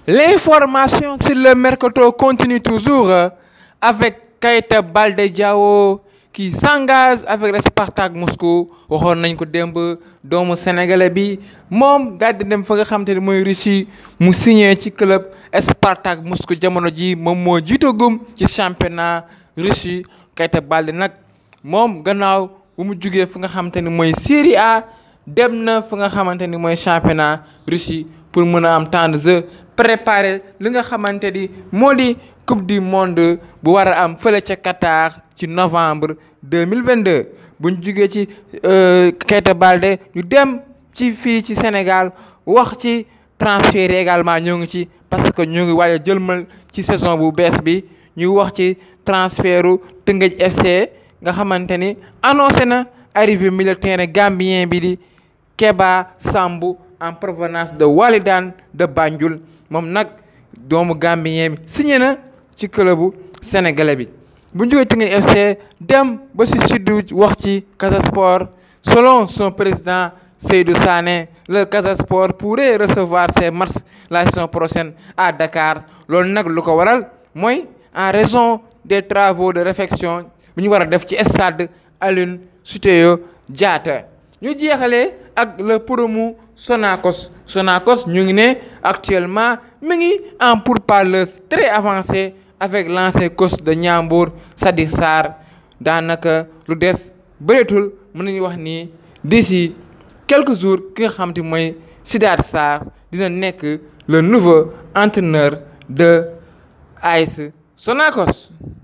L'information sur le mercato continue toujours euh, avec Keita Baldé Diao qui s'engage avec le Spartak Moscou waxoon nañ ko démb doomu sénégalais bi moom daal di dem fa nga xam te ne mooy Russie mu signé ci club Spartak Moscou jamono ji moom moo jiitagum ci championnat Russie Keita Baldé nag moom gannaaw bu mu jugee fa nga xamante ni mooy Série A dem na fa nga xamante ni mooy championnat Russie pour mën a am temps de jeu préparer li nga xamante ni moo di coupe du monde bu war a am fële ca Qatar ci novembre deux mille vingt deux bu ñu jugee ci Keita Baldé ñu dem ci fii ci Sénégal wax ci transfert yi également ñoo ngi ci parce que ñoo ngi waaj a jëlmal ci saison bu bees bi ñu wax ci transfertu Teungueth FC nga xamante ni annoncé na arrivée milieu terrain gambien bi di Keba Sambou en provenance de Walidane de Banjul moom nag doomu gambien bi signé na ci clubu sénégalais bi bu ñu jógee Teungueth FC dem ba si sud wax ci Casa Sport selon son président Seydou Sané le Casa Sport pourrait recevoir ses matchs la saison prochaine à Dakar loolu nag lu ko waral mooy en raison des travaux de réfection bi ñu war a def ci stade Aline Sitoé Diatta ñu jeexalee ak le promu Sonacos Sonacos ñu ngi ne actuellement mi ngi en pourparlers très avancé avec l'ancien coach de Ndiambour Sadikh Sarr daanaka lu des bëreetul mën nañu wax ni d'ici quelques jours ki nga xam te mooy Sidath Sarr dina nekk le nouveau entraîneur de AS Sonacos